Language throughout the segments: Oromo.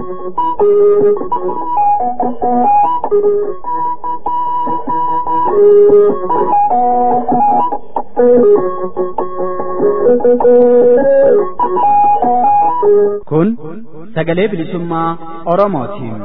Kun sagalee bilisummaa Oromootiin.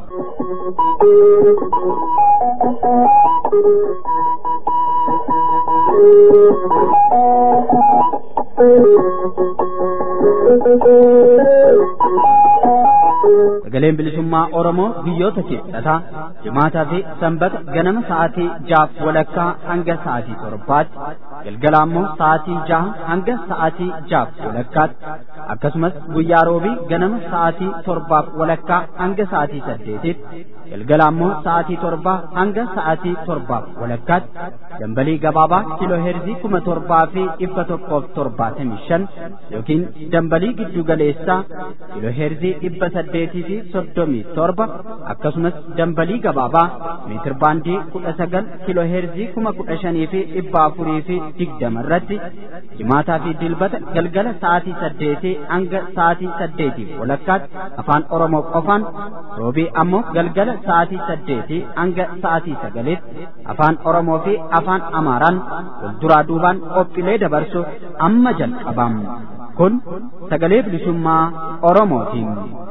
Sagaleen bilisummaa Oromoo biyyoota keessaa jimaataa fi sanbata ganama sa'aatii jaaf walakkaa hanga sa'aatii torbaatti galgala ammoo sa'aatii jaha hanga sa'aatii jaaf walakkaatti akkasumas guyyaa roobii ganama sa'aatii torbaaf walakkaa hanga sa'aatii saddeetitti galgala ammoo sa'aatii torbaa hanga sa'aatii torbaaf walakkaatti dambalii gabaabaa kiiloo heerzii kuma torbaa fi dhibba tokkoof torbaatamii shan yookiin dambalii giddu galeessaa kiiloo heerzii dhibba saddeetii fi soddomii torba akkasumas dambalii gabaabaa meetir baandii kudha sagal kiiloo heerzii kuma kudha shanii fi dhibba afurii fi digdama irratti jimaataa fi dilbata galgala sa'aatii saddeetii hanga sa'aatii saddeetiif walakkaatti afaan oromoo qofaan roobii ammoo galgala sa'aatii saddeetii hanga sa'aatii sagaliitti afaan oromoo fi afaan amaaraan walduraa duubaan qophiilee dabarsuuf amma jalqabam kun sagalee bilisummaa oromootiin.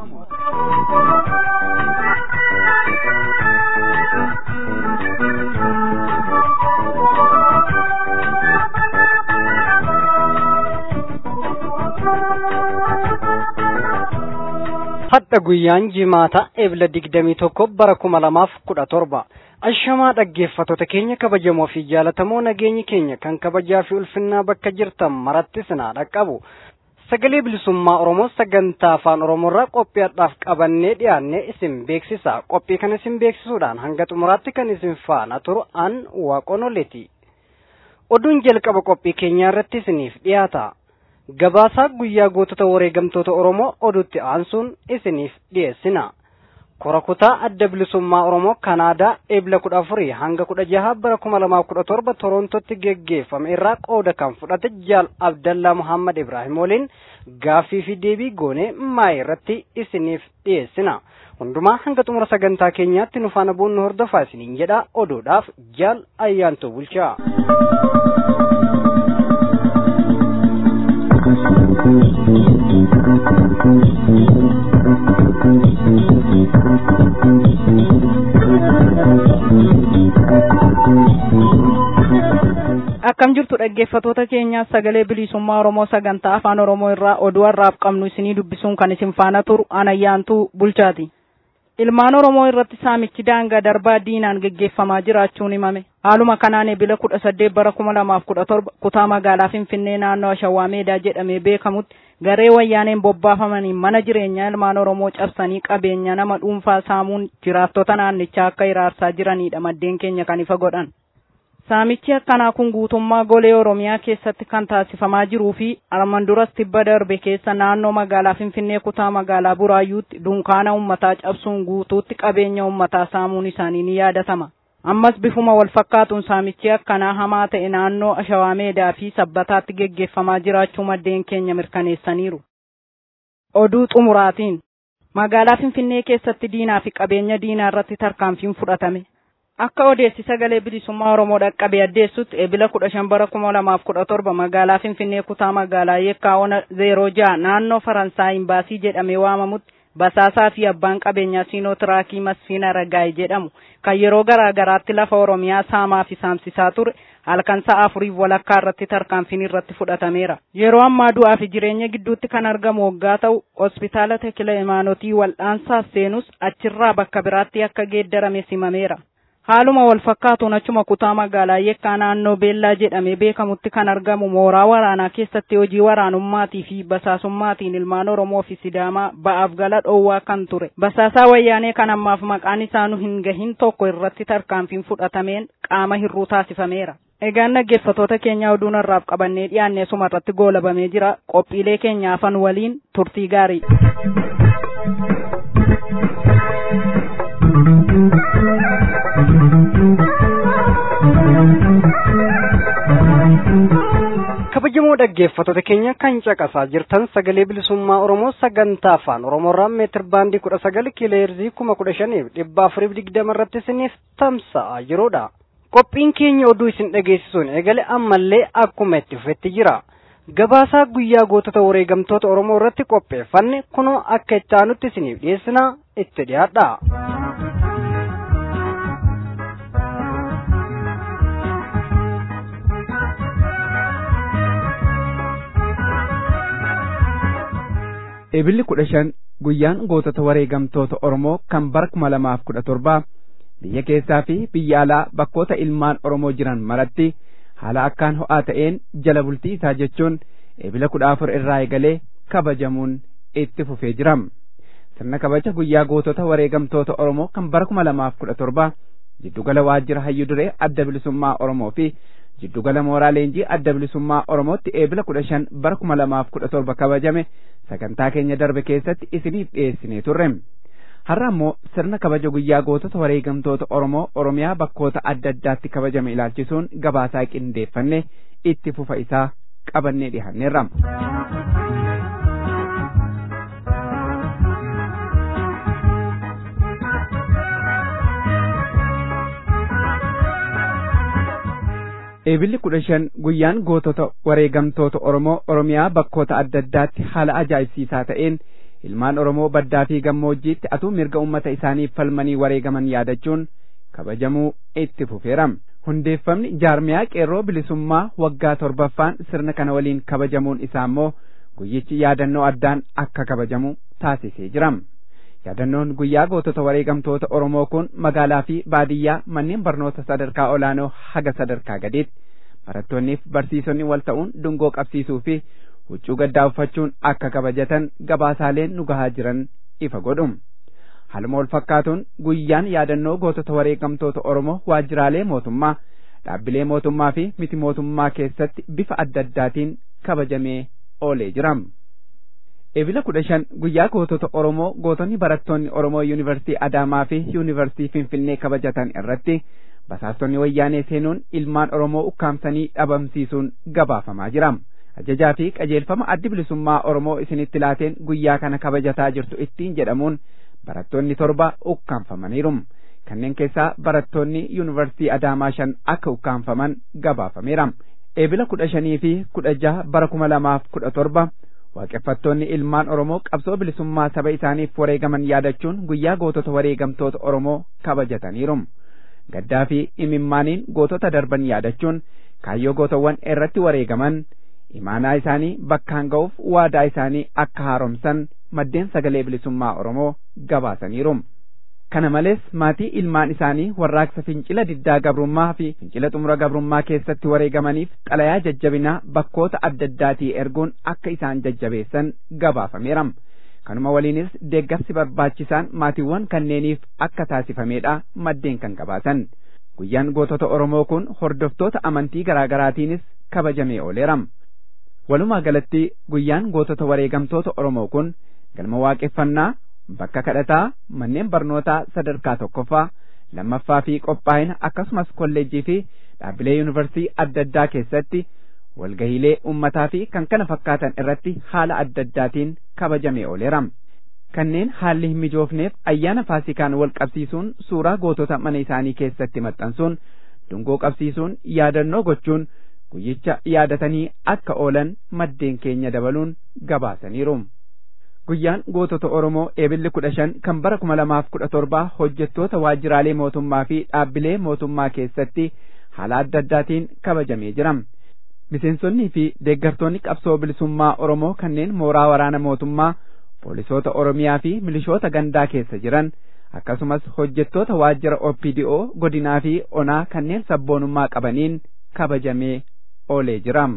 hadha guyyaan jimaata ebla digdamii tokko bara kuma lamaaf kudha torba ashamaa dhaggeeffattoota keenya kabajamoo fi jaalatamoo nageenyi keenya kan kabajaa fi ulfinnaa bakka jirtan maratti sinaa dhaqqabu sagalee bilisummaa oromoo sagantaa afaan oromoorraa qophiidhaaf qabannee dhiyaannee isin beeksisa qophii kana isin beeksisuudhaan hanga xumuraatti kan isin faana turu an waaqonoleeti oduun jalqaba qophii keenyaa irratti isiniif dhiyaata gabaasaa guyyaa gootota wareegamtoota oromoo oduutti aansuun isiniif dhiyeessina kora kutaa adda bilisummaa oromoo kanaadaa eebla kudha afurii hanga kudha jaha bara kuma lamaaf kudha torba toroontotti geggeeffame irraa qooda kan fudhate jaal abdallaa muhammad ibraahim waliin gaaffii fi deebii goonee maayii irratti isiniif dhiyeessina hundumaa hanga xumura sagantaa keenyaatti nu faana bu'uun nu hordofaa isiniin jedha oduudhaaf jaal ayyaantuu bulchaa. akkam jirtu dhaggeeffatoota keenya sagalee bilisummaa oromoo sagantaa afaan oromoo irraa oduu har'aaf qabnu isinii dubbisuun kan isin faana turu anayyaantuu bulchaati ilmaan oromoo irratti saamichi daangaa darbaa diinaan geggeeffamaa jiraachuun himame haaluma kanaan ebila kudha saddeet bara kuma lamaaf kudha torba kutaa magaalaa finfinnee naannoo ashawaa meedaa jedhamee beekamutti garee wayyaaneen bobbaafamaniin mana jireenyaa ilmaan oromoo cabsanii qabeenya nama dhuunfaa saamuun jiraattota naannichaa akka hiraarsaa jiranidha maddeen keenya kan ifa godhan saamichi akkanaa kun guutummaa golee oromiyaa keessatti kan taasifamaa jiruu fi arman duras tibba darbe keessa naannoo magaalaa finfinnee kutaa magaalaa buraayyuutti dunkaana ummataa cabsuun guutuutti qabeenya ummataa saamuun isaanii ni yaadatama ammas bifuma wal fakkaatuun saamichi akkanaa hamaa ta'e naannoo ashawaa meedaa fi sabbataatti geggeeffamaa jiraachuu maddeen keenya mirkaneessaniiru oduu xumuraatiin magaalaa finfinnee keessatti diinaa fi qabeenya diinaa irratti tarkaanfiin fudhatame akka odeessi sagalee bilisummaa oromoo dhaqqabe addeessutti ebila kudha shan bara kuma lamaaf kudha torba magaalaa finfinnee kutaa magaalaa yeekkaa ona zeeroo jaha naannoo faransaay imbaasii jedhamee waamamutti basaasaa fi abbaan qabeenyaa siinotiraakii masfiina ragaay jedhamu kan yeroo garaa garaatti lafa oromiyaa saamaa fi saamsisaa ture halkan sa'a afuriif walakkaa irratti tarkaanfiin irratti fudhatameera yeroo ammaa du'aa fi jireenya gidduutti kan argamu waggaa ta'u hospitaala tekila imaanotii wal'aansaaf seenus achirraa bakka biraatti akka geeddarame simameera haaluma wal fakkaatuun achuma kutaa magaalaa yeekkaa naannoo beellaa jedhamee beekamutti kan argamu mooraa waraanaa keessatti hojii waraanummaatii fi basaasummaatiin ilmaan oromoo fi sidaamaa ba'aaf gala dhoowwaa kan ture basaasaa wayyaanee kan ammaaf maqaan isaa nu hin gahin tokko irratti tarkaanfiin fudhatameen qaama hir'uu taasifameera egaan dhaggeeffatoota keenya oduun har'aaf qabannee dhiyaannee suma irratti goolabamee jira qophiilee keenya afan waliin turtii gaarii kabajamoo dhaggeeffattoota keenya kan caqasaa jirtan sagalee bilisummaa oromoo sagantaa afaan oromoorraa meetir baandii kudha sagal kiiloheerzii kuma kudha shaniif dhibba afuriif digdama irratti isiniif tamsa'aa jiruudha. qophiin keenya oduu isin dhageessisuun eegale ammallee akkuma itti fufetti jira. gabaasaa guyyaa gootota wareegamtoota oromoo irratti qopheeffanne kunoo akka itti aanutti isiniif dhiyeessina itti dhiyaadha. Ebilli kudha shan guyyaan gootota wareegamtoota Oromoo kan bara kuma lamaaf kudha torbaa biyya keessaa fi biyya alaa bakkoota ilmaan Oromoo jiran maratti haala akkaan ho'aa ta'een jala bultii isaa jechuun ebila kudha afur irraa eegalee kabajamuun itti fufee jira. Sirna kabaja guyyaa gootota wareegamtoota Oromoo kan bara kuma lamaaf kudha torbaa jiddugala waajjira hayyuu duree adda bilisummaa Oromoo fi jiddugala mooraa leenjii adda bilisummaa Oromootti eebila kudha shan bara kuma lamaaf kudha torba kabajame sagantaa keenya darbe keessatti isiniif dhiyeessinee turre. Har'a immoo sirna kabaja guyyaa gootota wareegamtoota Oromoo Oromiyaa bakkoota adda addaatti kabajame ilaalchisuun gabaasaa qindeeffanne itti fufa isaa qabannee dhiyaanneerra. Eebilli kudha shan guyyaan gootota wareegamtoota Oromoo Oromiyaa bakkoota adda addaatti haala ajaa'ibsiisaa ta'een ilmaan Oromoo baddaa fi gammoojjiitti atuu mirga uummata isaaniif falmanii wareegaman yaadachuun kabajamuu itti fufeera. Hundeeffamni jaarmiyaa qeerroo bilisummaa waggaa torbaffaan sirna kana waliin kabajamuun isaa immoo guyyichi yaadannoo addaan akka kabajamu taasisee jira. Yaadannoon guyyaa gootota wareegamtoota Oromoo kun magaalaa fi baadiyyaa manneen barnoota sadarkaa olaanoo haga sadarkaa gadiitti barattoonniif barsiisonni wal ta'uun dungoo qabsiisuu fi huccuu gaddaa uffachuun akka kabajatan gabaasaaleen nu gahaa jiran ifa godhu. Haaluma wal fakkaatuun guyyaan yaadannoo gootota wareegamtoota Oromoo waajjiraalee mootummaa, dhaabbilee mootummaa fi miti mootummaa keessatti bifa adda addaatiin kabajamee oolee jira. Ebila kudha shan guyyaa gootota Oromoo gootonni barattoonni Oromoo Yuunivarsiitii Adaamaa fi Yuunivarsiitii Finfinnee kabajatan irratti basaastonni wayyaanee seenuun ilmaan Oromoo ukkaamsanii dhabamsiisuun gabaafamaa jira. Ajajaa fi qajeelfama addi bilisummaa Oromoo isinitti laateen guyyaa kana kabajataa jirtu ittiin jedhamuun barattoonni torba ukkaanfamaniiru. Kanneen keessaa barattoonni Yuunivarsiitii Adaamaa shan akka ukkaanfaman gabaafameera. Ebila kudha shanii fi kudha jaha bara kuma lamaaf kudha torba waaqeffattoonni ilmaan Oromoo qabsoo bilisummaa saba isaaniif wareegaman yaadachuun guyyaa gootota wareegamtoota Oromoo kabajataniiru. Gaddaa fi imimmaaniin gootota darban yaadachuun kaayyoo gootawwan irratti wareegaman imaanaa isaanii bakkaan ga'uuf waadaa isaanii akka haaromsan maddeen sagalee bilisummaa Oromoo gabaasaniiru. Kana malees maatii ilmaan isaanii warraaqsa fincila diddaa gabrummaa fi fincila xumura gabrummaa keessatti wareegamaniif xalayaa jajjabinaa bakkoota adda addaatii erguun akka isaan jajjabeessan gabaafameera. Kanuma waliinis deeggarsi barbaachisaan maatiiwwan kanneeniif akka taasifameedha maddeen kan gabaasan. Guyyaan gootota Oromoo kun hordoftoota amantii garaagaraatiinis kabajamee ooleera. Walumaa galatti guyyaan gootota wareegamtoota Oromoo kun galma waaqeffannaa bakka kadhataa manneen barnootaa sadarkaa tokkoffaa lammaffaa fi qophaa'ina akkasumas kolleejjii fi dhaabbilee yuunivarsiitii adda addaa keessatti walgahiilee ummataa fi kan kana fakkaatan irratti haala adda addaatiin kabajamee ooleera. Kanneen haalli hin mijoofneef ayyaana faasikaan wal qabsiisuun suuraa gootota mana isaanii keessatti maxxansuun dungoo qabsiisuun yaadannoo gochuun guyyicha yaadatanii akka oolan maddeen keenya dabaluun gabaasaniiru. Guyyaan gootota Oromoo eebilli kudha shan kan bara kuma lamaaf kudha torbaa hojjettoota waajjiraalee mootummaa fi dhaabbilee mootummaa keessatti haala adda addaatiin kabajamee jira. Miseensonnii fi deeggartoonni qabsoo bilisummaa Oromoo kanneen mooraa waraana mootummaa, poolisoota Oromiyaa fi milishoota gandaa keessa jiran akkasumas hojjettoota waajjira OPDO godinaa fi onaa kanneen sabboonummaa qabaniin kabajamee oolee jira.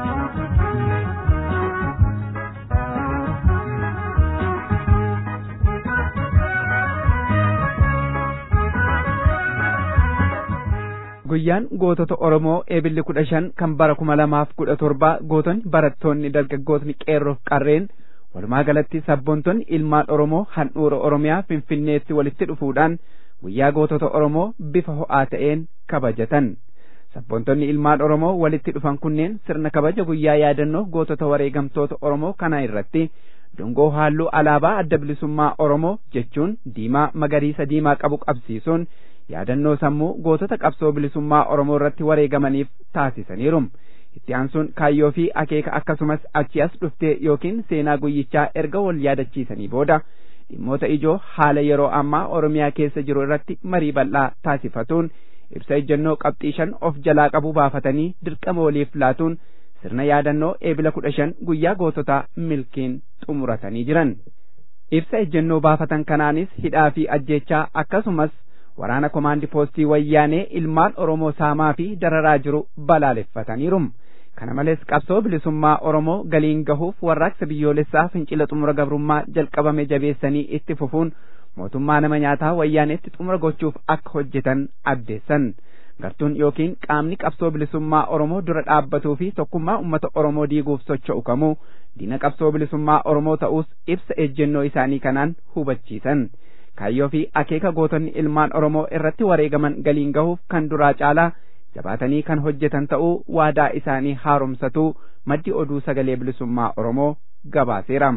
Guyyaan gootota Oromoo eebilli kudha shan kan bara kuma lamaaf kudha torbaa gootonni barattoonni dargaggootni qeerroof qarreen walumaa galatti sabboontonni ilmaan Oromoo handhuura Oromiyaa Finfinneetti walitti dhufuudhaan guyyaa gootota Oromoo bifa ho'aa ta'een kabajatan. sabboontonni ilmaan oromoo walitti dhufan kunneen sirna kabaja guyyaa yaadannoo gootota wareegamtoota oromoo kana irratti dungoo halluu alaabaa adda bilisummaa oromoo jechuun diimaa magariisa diimaa qabu qabsiisuun yaadannoo sammuu gootota qabsoo bilisummaa oromoo irratti wareegamaniif taasisaniiru itti aansuun kaayyoo fi akeeka akkasumas achi as dhuftee yookiin seenaa guyyichaa erga wal yaadachiisanii booda dhimmoota ijoo haala yeroo ammaa oromiyaa keessa jiru irratti marii bal'aa taasifatuun ibsa ejjennoo qabxii shan of jalaa qabu baafatanii dirqama waliif laatuun sirna yaadannoo eebila kudha shan guyyaa goototaa milkiin xumuratanii jiran ibsa ejjennoo baafatan kanaanis hidhaa fi ajjeechaa akkasumas waraana komaandi poostii wayyaanee ilmaan oromoo saamaa fi dararaa jiru balaaleffataniiru kana malees qabsoo bilisummaa oromoo galiin gahuuf warraaqsa biyyoolessaa fincila xumura gabrummaa jalqabame jabeessanii itti fufuun mootummaa nama nyaataa wayyaaneetti xumura gochuuf akka hojjetan addeessan gartuun yookiin qaamni qabsoo bilisummaa oromoo dura dhaabbatuu fi tokkummaa ummata oromoo diiguuf socho'u kamuu diina qabsoo bilisummaa oromoo ta'uus ibsa ejjennoo isaanii kanaan hubachiisan kaayyoo fi akeeka gootonni ilmaan oromoo irratti wareegaman galiin gahuuf kan duraa caalaa jabaatanii kan hojjetan ta'uu waadaa isaanii haaromsatuu maddi oduu sagalee bilisummaa oromoo gabaaseera.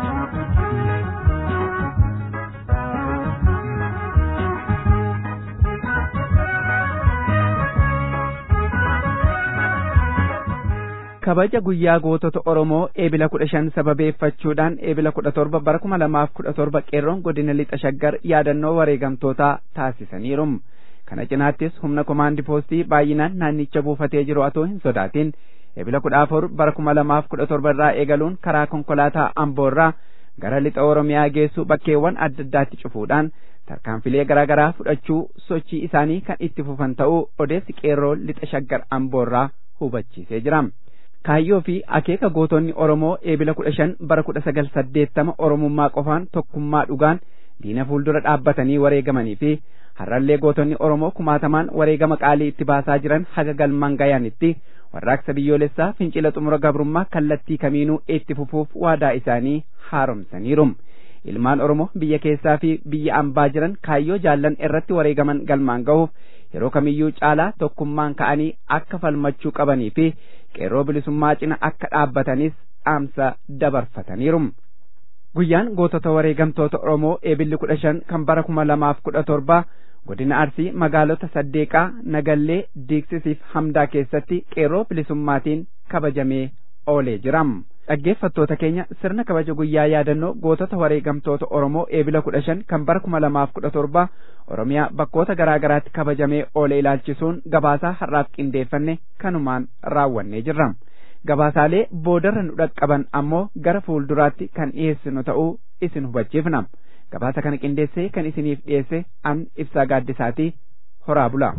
kabaja guyyaa gootota oromoo eebila kudha shan sababeeffachuudhaan eebila kudha torba bara kuma lamaaf kudha torba qeerroon godina lixa shaggar yaadannoo wareegamtootaa taasisaniiru kana cinaattis humna komaandi poostii baay'inaan naannicha buufatee jiru atoo hin sodaatin eebila kudha afur bara kuma lamaaf kudha torba irraa eegaluun karaa konkolaataa amboorraa gara lixa oromiyaa geessu bakkeewwan adda addaatti cufuudhaan tarkaanfilee garaa garaa fudhachuu sochii isaanii kan itti fufan ta'uu odeessi qeerroo lixa shaggar amboorraa hubachiisee jira. kaayyoo fi akeeka gootonni oromoo eebila kudha shan bara kudha sagal saddeettama oromummaa qofaan tokkummaa dhugaan diina fuuldura dhaabbatanii wareegamanii fi har'allee gootonni oromoo kumaatamaan wareegama qaalii itti baasaa jiran haga galmaan gayaanitti warraaqsa biyyoolessaa fincila xumura gabrummaa kallattii kamiinuu itti fufuuf waadaa isaanii haaromsaniiru ilmaan oromoo biyya keessaa fi biyya ambaa jiran kaayyoo jaallan irratti wareegaman galmaan gahuuf yeroo kamiyyuu caalaa tokkummaan ka'anii akka falmachuu qabanii fi qeerroo bilisummaa cina akka dhaabbatanis dhaamsa dabarfataniiru. Guyyaan gootota wareegamtoota Oromoo eebilli kudha shan kan bara kuma lamaaf kudha torba godina Arsii magaalota Saddeeqaa, Nagallee, Diiksisiif Hamdaa keessatti qeerroo bilisummaatiin kabajamee oolee jira. Dhaggeeffattoota keenya sirna kabaja guyyaa yaadannoo gootota wareegamtoota Oromoo eebila kudha shan kan bara kuma lamaaf kudha torba Oromiyaa bakkoota garaa garaatti kabajamee oolee ilaalchisuun gabaasaa har'aaf qindeeffanne kanumaan raawwannee jirra. Gabaasaalee boodarra nu dhaqqaban ammoo gara fuulduraatti kan dhiyeessinu ta'uu isin hubachiifna. Gabaasa kana qindeessee kan isiniif dhiyeesse an ibsaa gaaddisaatii horaa bula.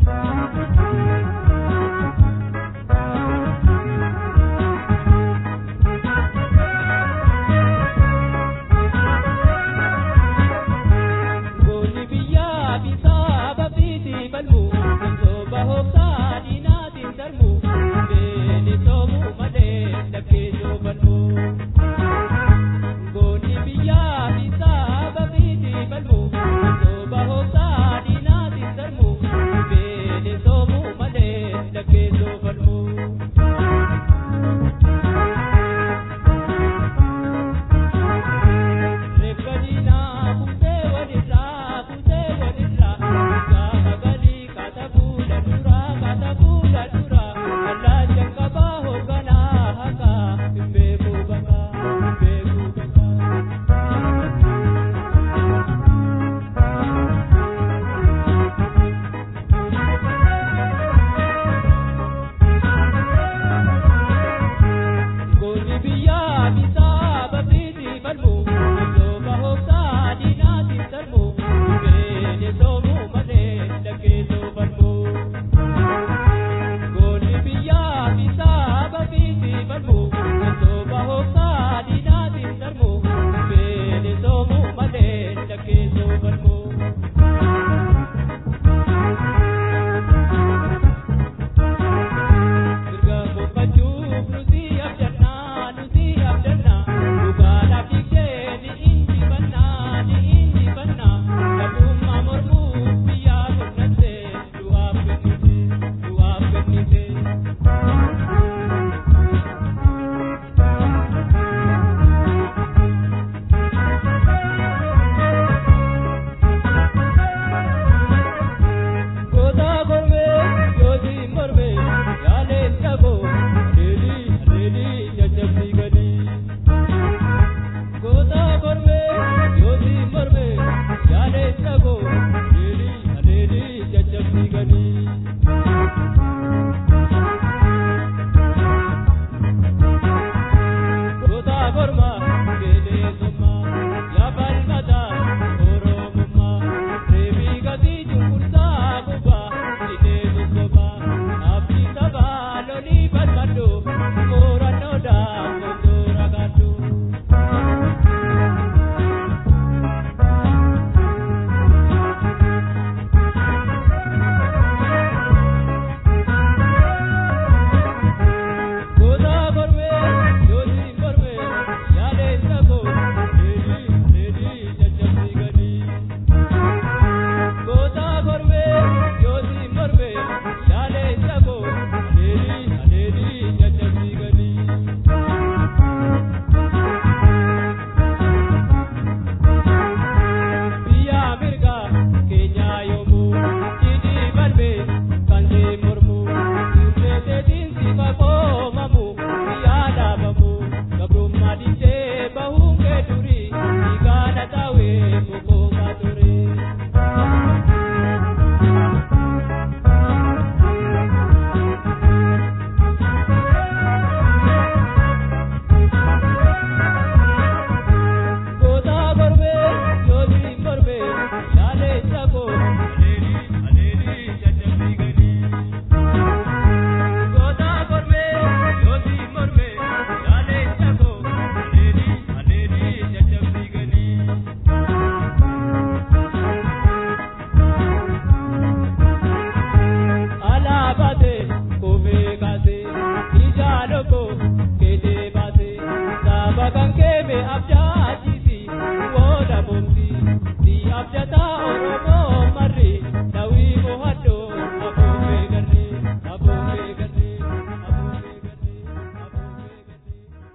Somu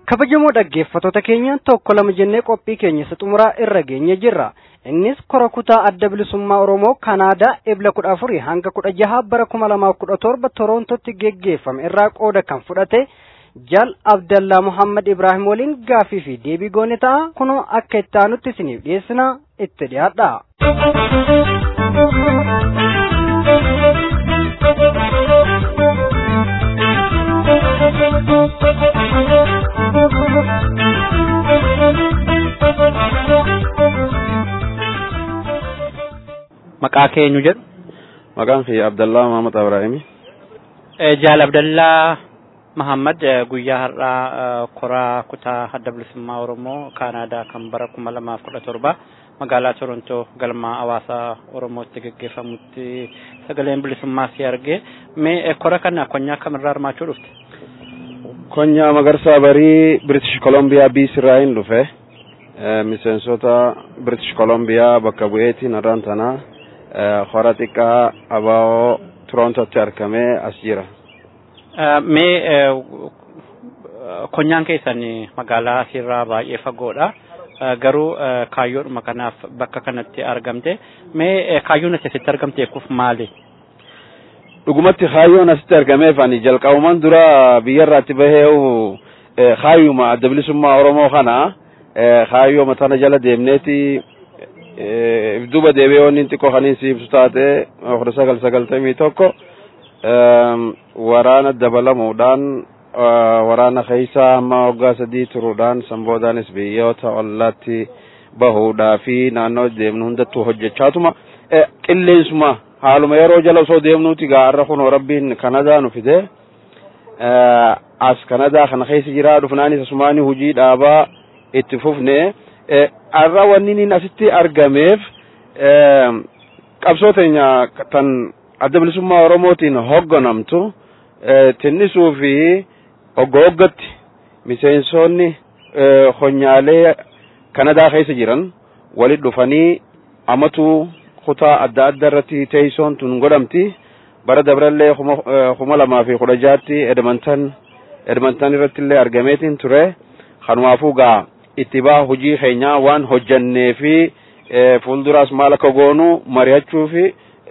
kabajamoo dhaggeeffattoota keenya tokko lama jennee qophii keenya isa xumuraa irra geenye jirra innis kora kutaa adda bilisummaa oromoo kanaadaa ebla kudha afurii hanga kudha jaha bara kuma lamaaf kudha torba toroontotti geggeeffame irraa qooda kan fudhate jal abdallaa muhammad ibraahim waliin gaafii fi deebii goone ta'a kunoo akka itti aanutti isiniif dhiyeessina itti dhiyaadha. maqaa keenyu jedhu maqaan kiyya abdallaa mahamad ibraahimi jaal abdallaa mahammad guyyaa har'aa koraa kutaa adda bilisummaa oromoo kaanaadaa kan bara kuma lamaaf kudha torba magaalaa torontoo galma hawaasaa oromootti geggeeffamutti sagaleen bilisummaa si arge mee kora kana konyaa kamirraa hirmaachuu dhufte konyaa magarsaa barii british kolombiyaa biisirraa hin dhufe miseensota british kolombiyaa bakka bu'eetiin har'aan tanaa hora xiqqaa abaa'oo Torontootti argamee as jira. Mee konyaan keessan magaalaa asirraa baay'ee fagoodha. Garuu kaayyoodhuma kanaaf bakka kanatti argamte. Mee kaayyoon asitti argamteef maali? Dhugumatti kaayyoon asitti argameef ani jalqabuman dura biyyarraatti bahee kaayyuma adda bilisummaa Oromoo kana kaayyoo matana jala deemneeti duuba deebi'ee wanni xiqqoo kan si ibsu taate kudha sagal sagaltamii tokko waraana dabalamuudhaan waraana keessa hamma waggaa sadii turuudhaan sanboodaanis biyyoota ollaatti bahuudhaa fi naannoo deemnu hundattuu hojjechaatuma qilleensuma haaluma yeroo jala osoo deemnuuti gaarra kunoo rabbiin kanadaa nu fide as kanadaa kana keessa jiraa dhufnaanis asumaanii hujii dhaabaa itti fufne har'a wanni inni asitti argameef qabsoo teenya tan adda bilisummaa oromootiin hogganamtu tinnisuu fi hogga hoggatti miseensonni honyaalee kanadaa keessa jiran walit dhufanii amatu kutaa adda adda irratti teessoon tun godhamti bara dabrallee kuma lamaa fi kudha jaatti edmonton edmonton irratti illee argameetiin ture kanumaafuu gaa itti baa hojii keenyaa waan hojjannee fi fuulduraas maal akka goonu mari'achuu fi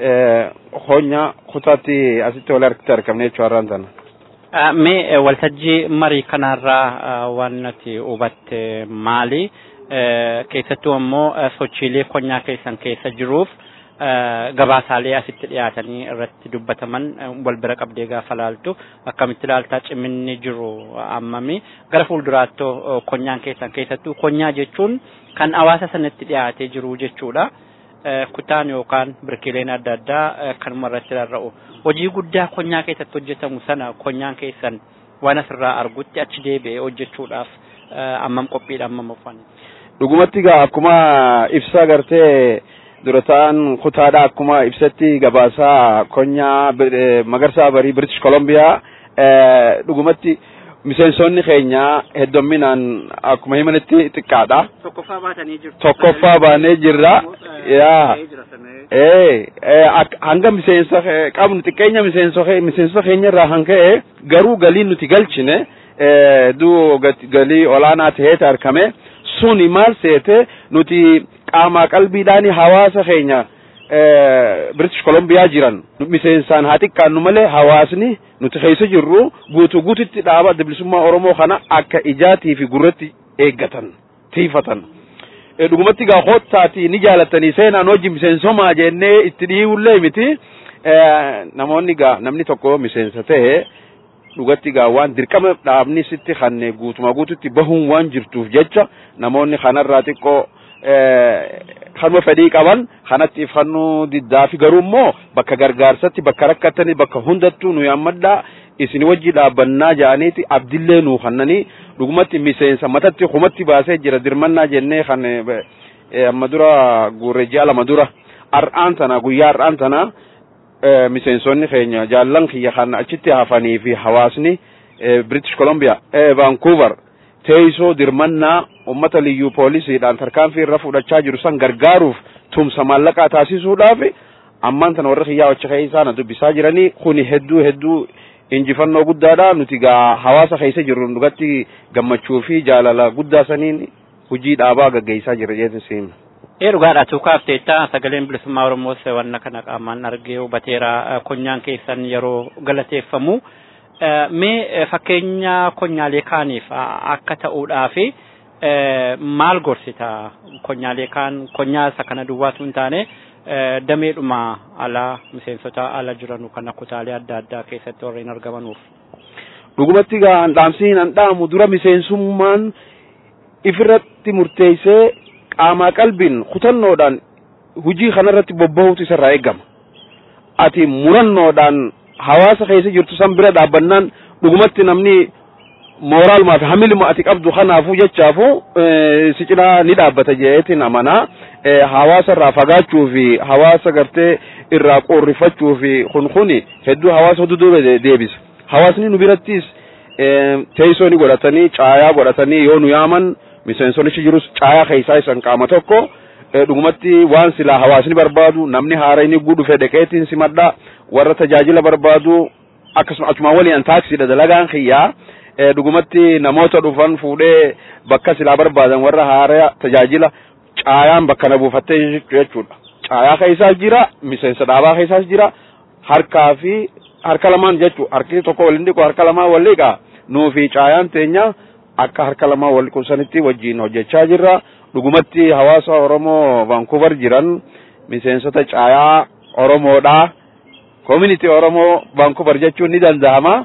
honya kutaatti asitti wal harkitti argamne jechuu har'aan tana. Mee waltajjii marii kanarraa waan nuti hubatte maali? Keessattuu ammoo sochiilee konyaa keessan keessa jiruuf gabaasaalee asitti dhiyaatanii irratti dubbataman wal bira qabdee gaafa laaltu akkamitti ilaaltaa ciminni jiru ammami gara fuulduraattoo konyaan keessan keessattuu konyaa jechuun kan hawaasa sanatti dhiyaatee jiru jechuudha. Kutaan yookaan birkiileen adda addaa kanuma irratti rarra'u. Hojii guddaa konyaa keessatti hojjetamu sana konyaan keessan waan asirraa argutti achi deebi'ee hojjechuudhaaf ammam qophiidha ammam uffanne. Dhugumatti gaa akkuma ibsaa gartee dura ta'an kutaadha akkuma ibsatti gabaasaa konyaa magarsaa barii British Columbia dhugumatti miseensonni keenya heddomminaan akkuma himanitti xiqqaadha. Tokkoffaa baatanii jirtu. Tokkoffaa baanee jirra. Yaa. Ee hanga miseensa qabnu xiqqeenya miseensota keenya irraa kan ka'e garuu galii nuti galchine duu galii olaanaa ta'eeti argame suni maal seete nuti qaamaa qalbiidhaan hawaasa keenya British Columbia jiran miseensaan haa xiqqaannu malee hawaasni nuti keessa jirru guutuu guututti dhaaba adda bilisummaa Oromoo kana akka ijaatii fi gurratti eeggatan tiifatan. Dhugumatti gaa koottaati ni jaalatanii seenaan hojii miseensomaa jennee itti dhiiwullee miti namoonni gaa namni tokko miseensa ta'e dhugatti gaa waan dirqama dhaabni sitti kanne guutuma guututti bahuun waan jirtuuf jecha namoonni kanarraa xiqqoo kanuma fedhii qaban kanatti ifannuu diddaa fi garuu immoo bakka gargaarsatti bakka rakkattanii bakka hundattuu nu yaammadhaa isin wajji dhaabbannaa ja'aniiti abdillee nuu kannanii dhugumatti miseensa matatti kumatti baasee jira dirmannaa jennee kan amma dura guurre ji'a lama dura har'aan tana guyyaa har'aan tana miseensonni keenya jaallan kiyya kan achitti hafanii fi hawaasni British Columbia Vancouver teessoo dirmannaa ummata liyyuu poolisiidhaan tarkaanfii irra fudhachaa jiru san gargaaruuf tumsa maallaqaa taasisuudhaaf ammaan tana warra kiyyaa wacha keessaa na dubbisaa jiranii kuni hedduu hedduu injifannoo guddaadha nuti gaa hawaasa keessa jirru dhugatti gammachuu fi jaalala guddaa saniin hojii dhaabaa gaggeessaa jira jeetin siima. Ee dhugaadha tuukaaf teetta sagaleen bilisummaa Oromoos wanna kana qaamaan argee hubateera konyaan keessan yeroo galateeffamu. Mee fakkeenya konyaalee kaaniif akka ta'uudhaaf maal gorsita konyaalee kaan konyaa isa kana duwwaatu hin taane dameedhuma alaa miseensota ala jiranu kana kutaalee adda addaa keessatti warreen argamanuuf. Dhugumatti gaa dhaamsiin an dhaamu dura miseensummaan ifirratti murteessee qaamaa qalbiin kutannoodhaan hujii kanarratti bobba'uutu isarraa eegama. Ati murannoodhaan hawaasa keessa jirtu san bira dhaabbannaan dhugumatti namni mooraalmaa fi hamiluma ati qabdu kanaafuu jechaafu si cinaa ni dhaabbata jeetiin amanaa. hawaasa irraa fagaachuu fi hawaasa gartee irraa qorrifachuu fi kun kuni hedduu hawaasa hedduu deebisa. Hawaasni nu birattis teessoo ni godhatanii caayaa godhatanii yoo nu yaaman miseensonichi jirus caayaa keessaa isan qaama tokko dhugumatti waan silaa hawaasni barbaadu namni haara inni guu dhufe dhaqeetiin simadha warra tajaajila barbaadu akkasuma achuma waliin taaksiidha dalagaan kiyyaa dhugumatti namoota dhufan fuudhee bakka silaa barbaadan warra haara tajaajila caayaan bakka na buufattee jechuudha. Caayaa keessaas jira, miseensa dhaabaa keessaas jira, harkaa fi harka lamaan jechuudha. Harki tokko waliin dhiqu harka lamaan wal dhiqa. Nuu fi caayaan teenya akka harka lamaan wal qubsanitti wajjin hojjechaa jirra. Dhugumatti hawaasa Oromoo Vaankuuvar jiran miseensota caayaa Oromoodha. Community Oromoo Vaankuuvar jechuun ni danda'ama.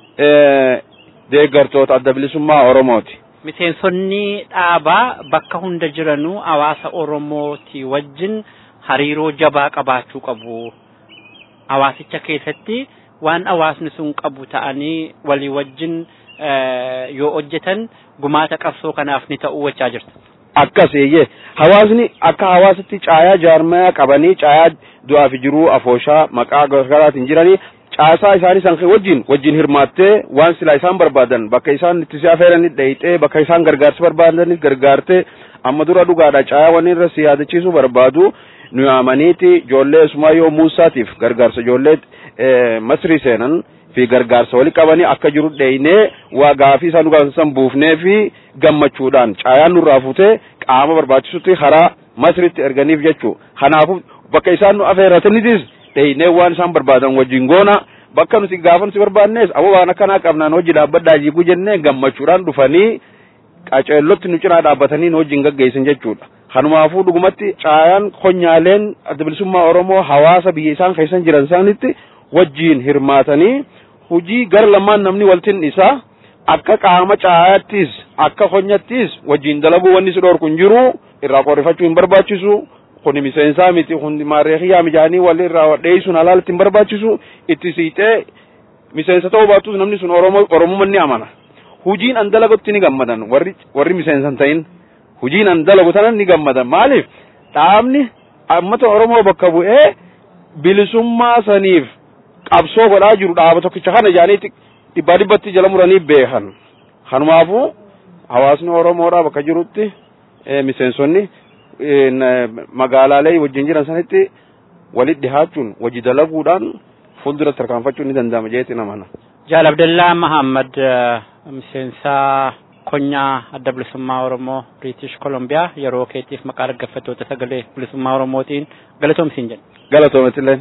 Deeggartoota adda bilisummaa Oromooti. miseensonni dhaabaa bakka hunda jiranuu hawaasa Oromooti wajjin hariiroo jabaa qabaachuu qabu. Hawaasicha keessatti waan hawaasni sun qabu ta'anii walii wajjin yoo hojjetan gumaata qabsoo kanaaf ni ta'uu wachaa jirta. Akkas eeyyee hawaasni akka hawaasatti caayaa jaarmaya qabanii caayaa du'aa fi jiruu afooshaa maqaa garaagaraatiin jiranii caasaa isaanii san wajjin wajjin hirmaattee waan silaa isaan barbaadan bakka isaan itti si affeeranii dheeyxee bakka isaan gargaarsa barbaadaniif gargaartee amma dura dhugaadha caayaa waan irra si yaadachiisuu barbaadu nu yaamaniiti ijoollee Sumayyoo Muusaatiif gargaarsa ijoollee Masrii seenan fi gargaarsa walii qabanii akka jiru dheeynee waa gaafii isaan dhugaasan buufnee fi gammachuudhaan caayaan nurraa fuutee qaama barbaachisutti karaa Masritti erganiif jechuu kanaafuu bakka isaan nu affeeratanitis dheeynee waan isaan barbaadan wajjin goona bakka nuti gaafa nuti barbaannes aboo waan akkanaa qabnaan hojii dhaabbadhaa jiiguu jennee gammachuudhaan dhufanii qaceellotti nu cinaa dhaabbatanii nu wajjin gaggeessan jechuudha. Kanumaafuu dhugumatti caayaan konyaaleen adda bilisummaa Oromoo hawaasa biyya isaan keessan jiran isaanitti wajjin hirmaatanii hojii gara lamaan namni waltin isaa akka qaama caayaattis akka konyattis wajjin dalaguu wanni si dhorku hin jiru irraa qorrifachuu hin barbaachisu kuni miseensaa miti kun maareekiyaa mijaanii wal irraa dheeysuun alaalatti hin barbaachisu itti siixee miseensa ta'uu baatus namni sun oromoo oromummaa ni amana hujiin an dalagutti ni gammadan warri warri miseensan ta'in hujiin an dalagu tanan ni gammadan maaliif dhaabni ammata oromoo bakka bu'ee bilisummaa saniif qabsoo godhaa jiru dhaaba tokkicha kana jaaniitti dhibbaa dhibbatti jala muranii beekan kanumaafuu hawaasni oromoodhaa bakka jirutti miseensonni magaalaalee wajjin jiran sanitti walitti dhihaachuun hojii dalaguudhaan fuulduratti tarkaanfachuun ni danda'ama jeetti namana. Jaal Abdallaa Mahammad miseensa konyaa adda bilisummaa Oromoo British Columbia yeroo keetiif maqaa dhaggeeffattoota sagalee bilisummaa Oromootiin galatoomsiin jedhe. Galatoomatillee.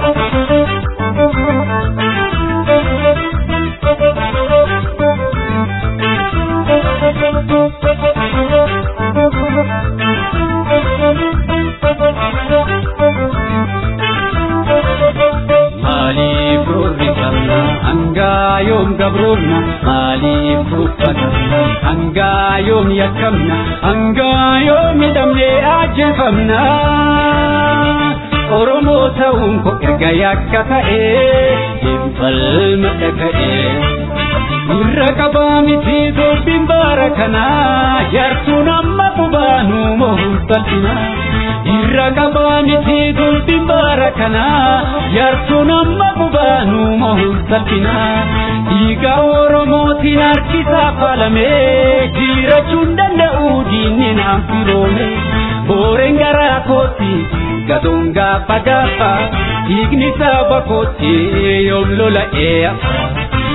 Maaliif roorrifamna hangaa yoom gabroomna maaliif tuffatamna hangaa yoom yakkamna hangaa yoom hidhamnee ajjeefamna Oromoo ta'uun koo erga yakka ta'ee hin falma dhaga'ee irra qabaa miti dubbiin baara kanaa jaartuun amma qubaanuu mohuun bal'inaa. irra qabaa miti dubbiin baara kanaa jaartuun amma qubaanuu mohuun salphinaa dhiiga oromootiin harkisaa faalamee jirachuun danda'u diinni naan firoome booreen garaa kootti gadoon gaafa gaafa dhiigni saba kootti yoom lola'ee afa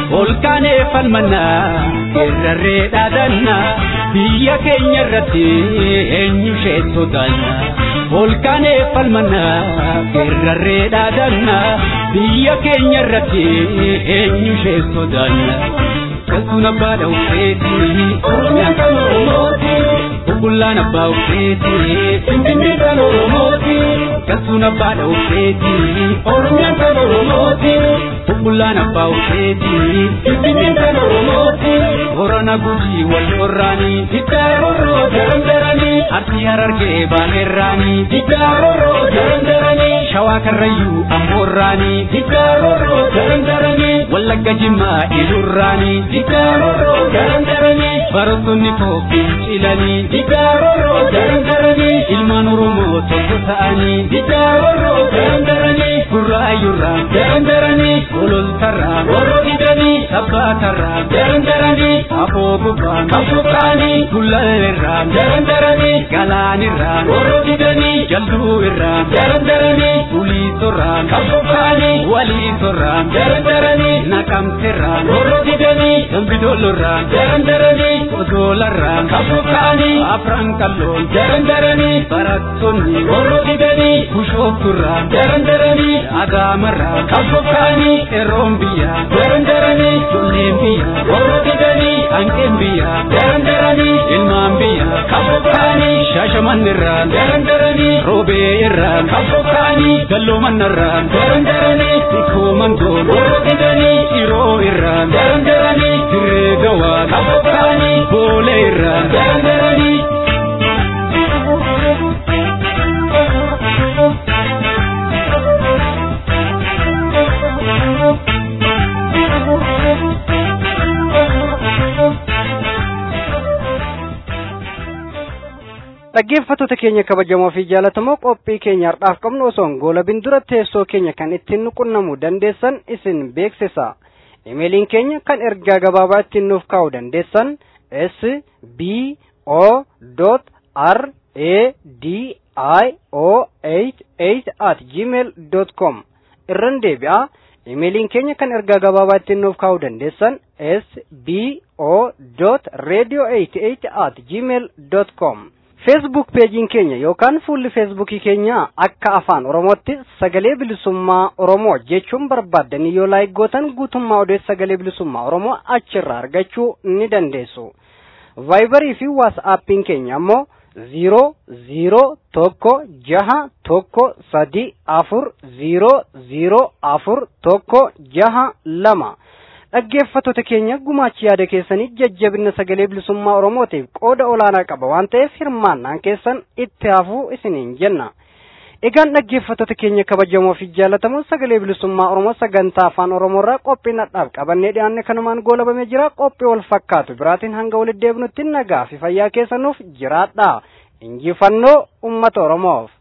olkaanee falmannaa irrarree dhaadannaa biyya keenya irratti eenyu ishee sodaanna olkaanee falmannaa irrarree dhaadannaa biyya keenya irratti eenyu ishee sodaanna kasuun abbaa dhawuseeti oromiyaan kan oromooti bubbullaan abbaa ufeeti finfinnee kan oromooti kasuun abbaa dhawuseeti oromiyaan kan oromooti bubbullaan abbaa ufeeti finfinnee kan oromooti horana gujii wal qorraanii diddaa rorroo darandaranii arsii harargee baanerraanii diddaa rorroo darandaranii shawaa karrayyuu amboorraanii diddaa rorroo darandaranii wallagga jimmaa ilurraanii diddaa rorroo darandaranii barattoonni koofiin cilanii diddaa rorroo darandaranii ilmaan oromoo tokko ta'anii diddaa rorroo darandaranii gurraayyurraa darandaranii gololtarraa warro didanii sabbaatarraa darandaranii afoo gubbaan qabsuqaanii gullalirraa darandaranii galaanirraa warro didanii jalluu irraa darandaranii uliisorraa qabsuqaanii waliisorraa darandaranii naqamterraa warro didanii dambidolorraa darandaranii odoolarraa qabsuqaanii afran qalloon darandaranii barattoonni warro didanii bushoofturraa darandaranii adaamarraa qabsuqaanii eroon biyyaa darandaranii jolleen biyyaa warro didanii hanqeen biyyaa darandaranii ilmaan biyyaa qabsuqaanii shaashamannirraa darandaranii roobee irraa qabsuqaanii galloomannarraa darandaranii sikkoo mangoon warro didanii dhiroo irraa darandaranii dirree gawaa qabsuqaanii boolee irraa darandaranii dhaggeeffattoota keenya kabajamoo fi jaalatamoo qophii keenya har'aaf qabnu osoon goolabin dura teessoo keenya kan ittiin nuqunnamuu dandeessan isin beeksisa imeeliin keenya kan ergaa gabaabaa ittiin nuuf kaa'uu dandeessan s b o r a d i o 88 at gmail com irran deebi'a imeeliin keenya kan ergaa gabaabaa ittiin nuuf kaa'uu dandeessan s b o radio 88 at gmail com feesbuuk peejiin keenya yookaan fuulli feesbuukii keenya akka afaan oromootti sagalee bilisummaa oromoo jechuun barbaaddanii yoo laayik gootan guutummaa odeessa sagalee bilisummaa oromoo achirraa argachuu ni dandeessu vaayibarii fi waasaappiin keenya ammoo ziiroo ziiroo tokko jaha tokko sadi afur ziiroo ziiroo afur tokko jaha lama dhaggeeffattoota keenya gumaachi yaada keessanii jajjabina sagalee bilisummaa oromootiif qooda olaanaa qaba waan ta'eef hirmaannaan keessan itti hafuu isiniin jenna egaan dhaggeeffattoota keenya kabajamoo fi jaalatamoo sagalee bilisummaa oromoo sagantaa afaan oromoorraa qophii nadhaaf qabannee dhiyaanne kanumaan goolabamee jira qophii wal fakkaatu biraatiin hanga walitti deebinutti nagaa fi fayyaa keessanuuf jiraadha injifannoo ummata oromoof